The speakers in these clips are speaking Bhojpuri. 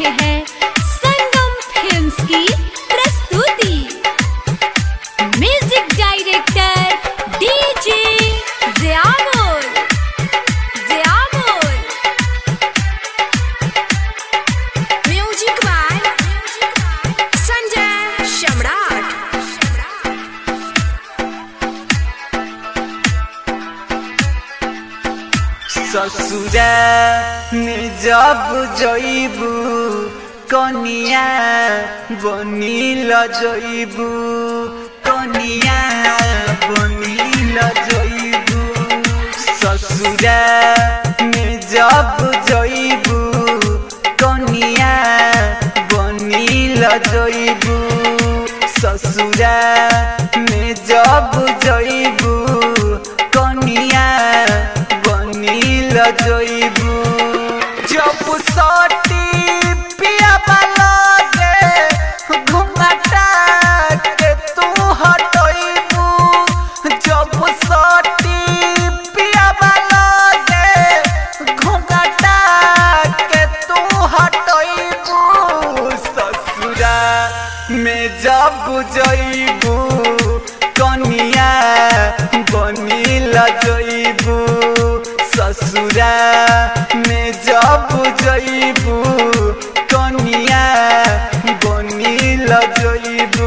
रहे हैं संगम फिल्म्स की प्रस्तुति music director DJ Jiyamul Jiyamul music by Sanjay Samrat ससुरा में जब जइबू कनिया बनिल जइबू कनिया बनिल जइबू ससुरा में जब जइबू कनिया बनिल जइबू ससुरा में जब जइबू कनिया बनिल जइबू जब सटी पिया लगे घुंघटा के तू हटइबू जब सटी पिया लगे घुंघटा के तू हटइबू ससुरा में जब जइबू कनिया बनिल जइबू ससुरा में जब जइबू कनिया बनिल जइबू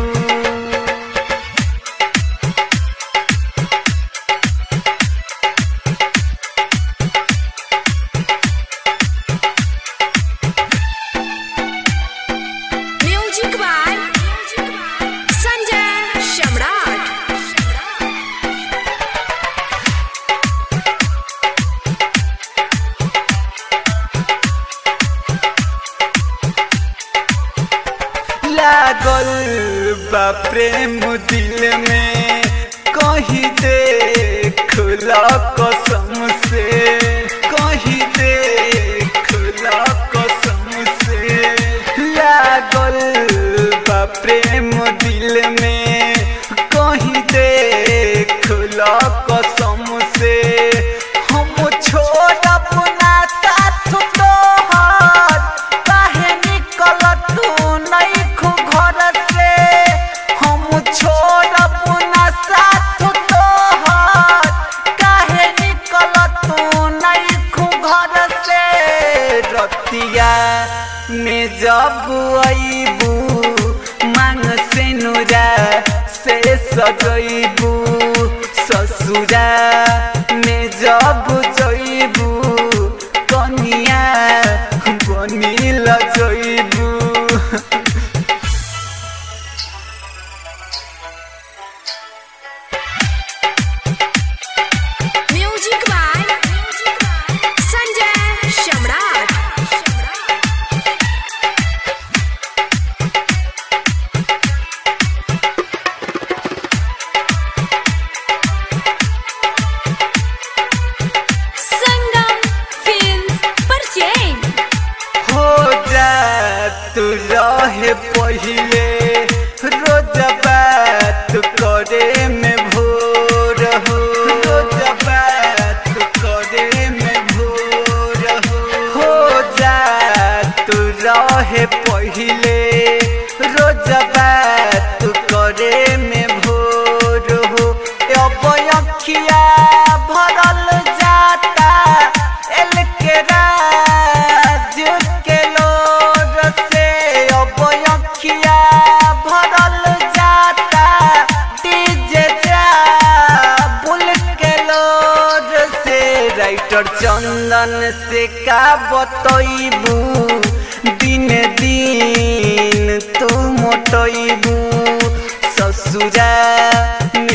म्यूजिक बाय संजय सम्राट लागल बा प्रेम दिल में कही दे खुला कसम से कही दे खुला कसम से लागल बा प्रेम दिल में कही दे खुला कसम से हम छोड़ब ना साथ तोहर काहे निकल तू नइखु घर से हम छोड़ब ना साथ तोहर काहे निकल तू नइखु घर से रतिया में जब अइबू मांग से नुरा से सजइबू ससुरा में जब जइबू कनिया बनिल जइबू music by Sanjay Samrat Sangam films परचेन हो जा तू रहे पहिले रोज बात करे में भोर हो रोज बात करे में भोर हो हो जा तू रहे पहिले रोज बात करे में भोर हो अब अखिया भरल जाता एल के राज के लोर से अब अखिया भरल जाता डीजे जा बुल के लोर से राइटर चंदन से का बतइबू दिन दिन तू मोटइबू ससुरा में